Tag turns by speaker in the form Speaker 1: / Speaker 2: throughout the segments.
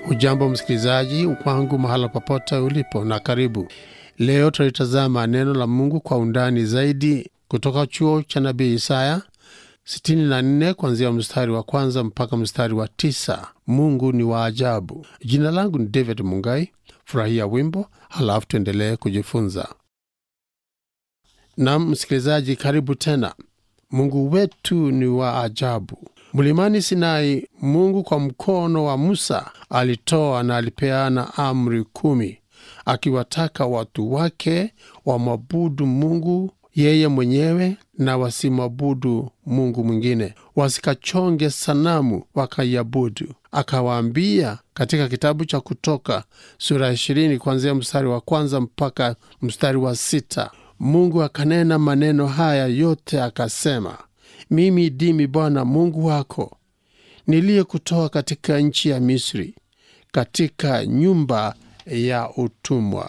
Speaker 1: Ujambo msikilizaji wangu mahala popote ulipo, na karibu. Leo tutalitazama neno la Mungu kwa undani zaidi kutoka chuo cha nabii Isaya 64 kuanzia mstari wa kwanza mpaka mstari wa tisa. Mungu ni wa ajabu. Jina langu ni David Mungai. Furahia wimbo halafu tuendelee kujifunza. Nam msikilizaji, karibu tena. Mungu wetu ni wa ajabu. Mlimani Sinai, Mungu kwa mkono wa Musa alitoa na alipeana amri kumi, akiwataka watu wake wamwabudu Mungu yeye mwenyewe na wasimwabudu Mungu mwingine, wasikachonge sanamu wakaiabudu. Akawaambia katika kitabu cha Kutoka sura ya ishirini kuanzia mstari wa kwanza mpaka mstari wa sita. Mungu akanena maneno haya yote akasema, mimi ndimi Bwana Mungu wako niliyekutoa katika nchi ya Misri, katika nyumba ya utumwa.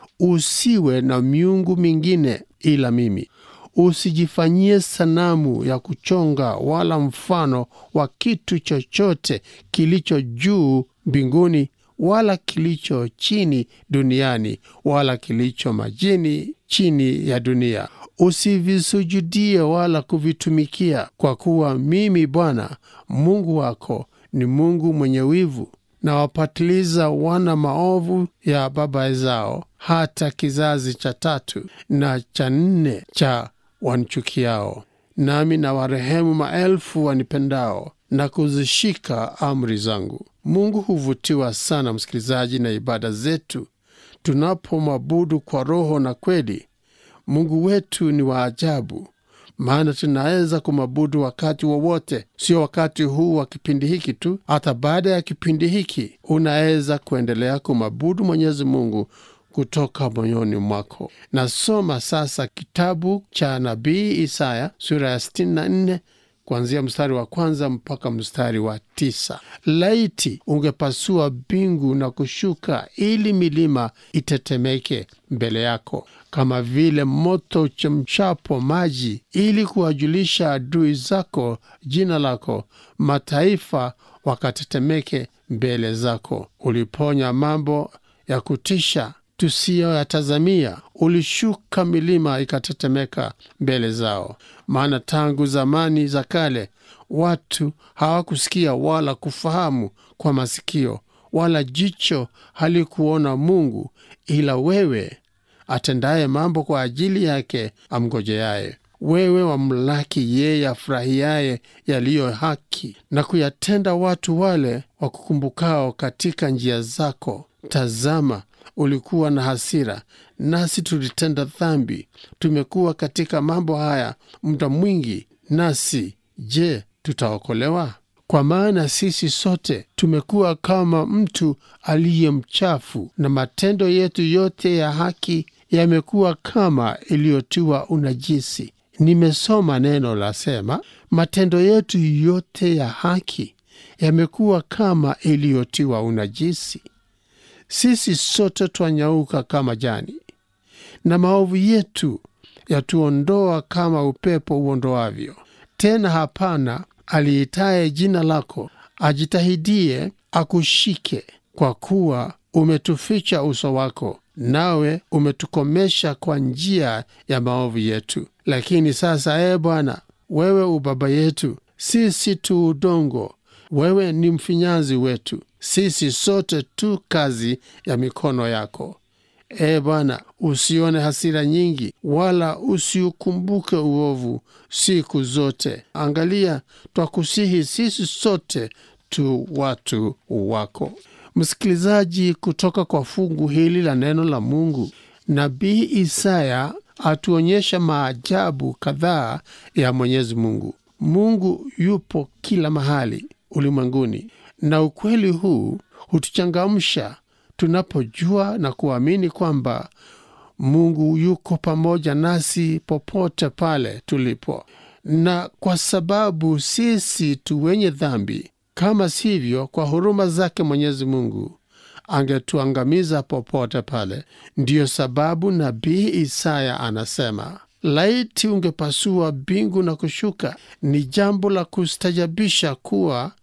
Speaker 1: Usiwe na miungu mingine ila mimi. Usijifanyie sanamu ya kuchonga wala mfano wa kitu chochote kilicho juu mbinguni wala kilicho chini duniani wala kilicho majini chini ya dunia. Usivisujudie wala kuvitumikia, kwa kuwa mimi Bwana Mungu wako ni Mungu mwenye wivu, na wapatiliza wana maovu ya baba zao hata kizazi cha tatu na cha nne cha wanichukiao, nami na warehemu maelfu wanipendao na kuzishika amri zangu. Mungu huvutiwa sana, msikilizaji, na ibada zetu tunapomwabudu kwa roho na kweli. Mungu wetu ni wa ajabu, maana tunaweza kumwabudu wakati wowote, sio wakati huu wa kipindi hiki tu. Hata baada ya kipindi hiki unaweza kuendelea kumwabudu Mwenyezi Mungu kutoka moyoni mwako. Nasoma sasa kitabu cha nabii Isaya sura ya 64 kuanzia mstari wa kwanza mpaka mstari wa tisa. Laiti ungepasua mbingu na kushuka, ili milima itetemeke mbele yako, kama vile moto uchemshapo maji, ili kuwajulisha adui zako jina lako, mataifa wakatetemeke mbele zako. Uliponya mambo ya kutisha tusiyoyatazamia, ulishuka milima ikatetemeka mbele zao. Maana tangu zamani za kale watu hawakusikia wala kufahamu kwa masikio, wala jicho halikuona Mungu, ila wewe atendaye mambo kwa ajili yake amgojeaye. Wewe wamlaki yeye afurahiaye yaliyo haki, na kuyatenda watu wale wakukumbukao katika njia zako. Tazama, ulikuwa na hasira, nasi tulitenda dhambi. Tumekuwa katika mambo haya muda mwingi, nasi je, tutaokolewa? Kwa maana sisi sote tumekuwa kama mtu aliye mchafu, na matendo yetu yote ya haki yamekuwa kama iliyotiwa unajisi. Nimesoma neno lasema, matendo yetu yote ya haki yamekuwa kama iliyotiwa unajisi. Sisi sote twanyauka kama jani, na maovu yetu yatuondoa kama upepo uondoavyo. Tena hapana aliitaye jina lako ajitahidie akushike, kwa kuwa umetuficha uso wako, nawe umetukomesha kwa njia ya maovu yetu. Lakini sasa, ee Bwana, wewe ubaba yetu, sisi tu udongo, wewe ni mfinyanzi wetu, sisi sote tu kazi ya mikono yako. Ee Bwana, usione hasira nyingi, wala usiukumbuke uovu siku zote. Angalia, twakusihi sisi sote tu watu wako. Msikilizaji, kutoka kwa fungu hili la neno la Mungu, nabii Isaya atuonyesha maajabu kadhaa ya Mwenyezi Mungu. Mungu yupo kila mahali ulimwenguni, na ukweli huu hutuchangamsha tunapojua na kuamini kwamba Mungu yuko pamoja nasi popote pale tulipo, na kwa sababu sisi tu wenye dhambi, kama sivyo, kwa huruma zake Mwenyezi Mungu angetuangamiza popote pale. Ndiyo sababu nabii Isaya anasema laiti ungepasua mbingu na kushuka. Ni jambo la kustajabisha kuwa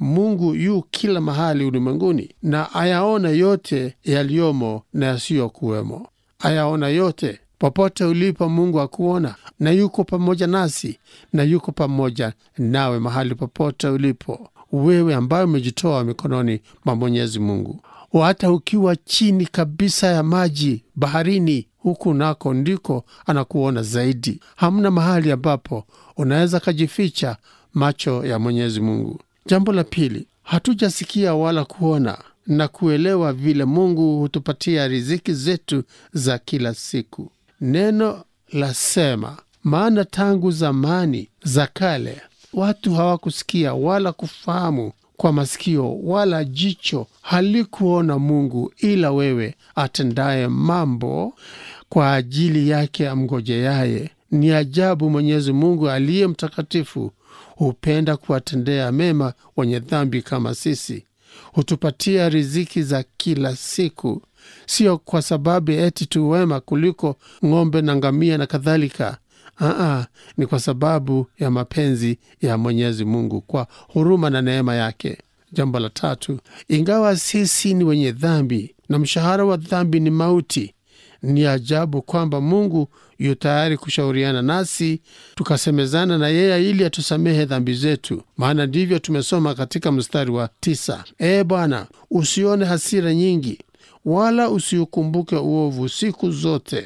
Speaker 1: Mungu yu kila mahali ulimwenguni na ayaona yote yaliyomo na yasiyokuwemo. Ayaona yote popote ulipo. Mungu akuona na yuko pamoja nasi na yuko pamoja nawe mahali popote ulipo, wewe ambaye umejitoa mikononi mwa Mwenyezi Mungu. Hata ukiwa chini kabisa ya maji baharini, huku nako ndiko anakuona zaidi. Hamna mahali ambapo unaweza kajificha macho ya Mwenyezi Mungu. Jambo la pili, hatujasikia wala kuona na kuelewa vile Mungu hutupatia riziki zetu za kila siku. Neno lasema, maana tangu zamani za kale watu hawakusikia wala kufahamu kwa masikio wala jicho halikuona Mungu, ila wewe atendaye mambo kwa ajili yake amngojeaye. Ni ajabu Mwenyezi Mungu aliye mtakatifu hupenda kuwatendea mema wenye dhambi kama sisi. Hutupatia riziki za kila siku, sio kwa sababu eti tu wema kuliko ng'ombe na ngamia na kadhalika. Aa, ni kwa sababu ya mapenzi ya Mwenyezi Mungu kwa huruma na neema yake. Jambo la tatu, ingawa sisi ni wenye dhambi na mshahara wa dhambi ni mauti, ni ajabu kwamba Mungu yu tayari kushauriana nasi tukasemezana na yeye ili atusamehe dhambi zetu, maana ndivyo tumesoma katika mstari wa tisa: Ee Bwana, usione hasira nyingi, wala usiukumbuke uovu siku zote.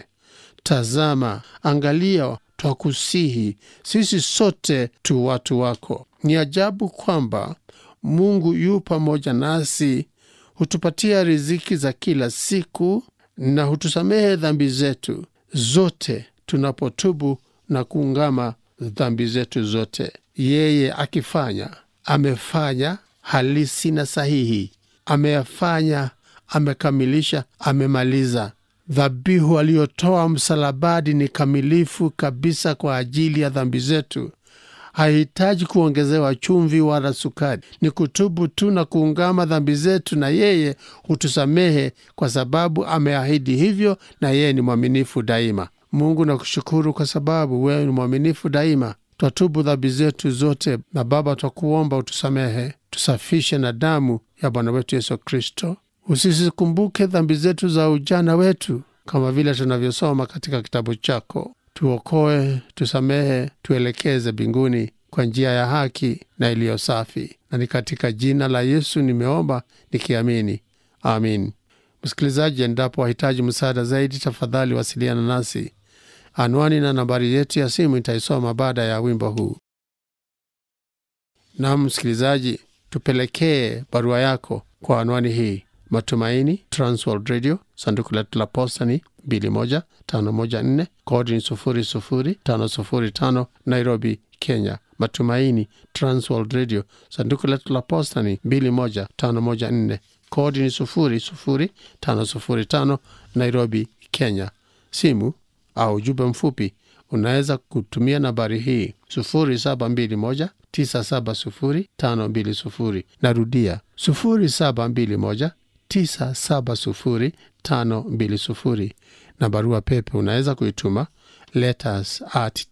Speaker 1: Tazama, angalia, twakusihi sisi sote tu watu wako. Ni ajabu kwamba Mungu yu pamoja nasi, hutupatia riziki za kila siku na hutusamehe dhambi zetu zote tunapotubu na kuungama dhambi zetu zote. Yeye akifanya, amefanya halisi na sahihi, ameyafanya, amekamilisha, amemaliza. Dhabihu aliyotoa msalabani ni kamilifu kabisa kwa ajili ya dhambi zetu. Hahitaji kuongezewa chumvi wala sukari. Ni kutubu tu na kuungama dhambi zetu, na yeye hutusamehe kwa sababu ameahidi hivyo, na yeye ni mwaminifu daima. Mungu nakushukuru kwa sababu wewe ni mwaminifu daima. Twatubu dhambi zetu zote, na Baba, twakuomba utusamehe, tusafishe na damu ya Bwana wetu Yesu Kristo. Usisikumbuke dhambi zetu za ujana wetu, kama vile tunavyosoma katika kitabu chako. Tuokoe, tusamehe, tuelekeze mbinguni kwa njia ya haki na iliyo safi, na ni katika jina la Yesu nimeomba nikiamini, amin. Msikilizaji, endapo wahitaji msaada zaidi, tafadhali wasiliana nasi. Anwani na nambari yetu ya simu itaisoma baada ya wimbo huu. Nam msikilizaji, tupelekee barua yako kwa anwani hii: Matumaini Transworld Radio, sanduku letu la posta ni 21514 kodi ni 00505 Nairobi, Kenya. Matumaini Transworld Radio, sanduku letu la posta ni 21514 kodi ni 00505 Nairobi, Kenya. Simu au ujumbe mfupi unaweza kutumia nambari hii 0721970520. Narudia 0721970520, na barua pepe unaweza kuituma letters at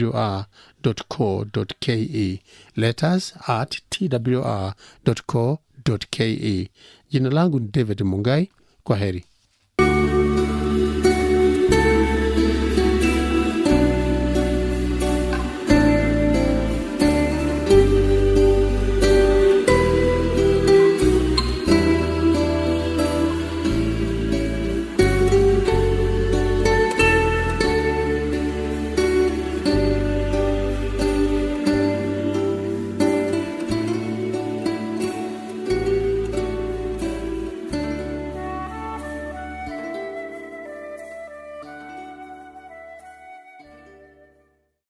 Speaker 1: twr.co.ke, letters at twr.co.ke. Jina langu ni David Mungai. Kwa heri.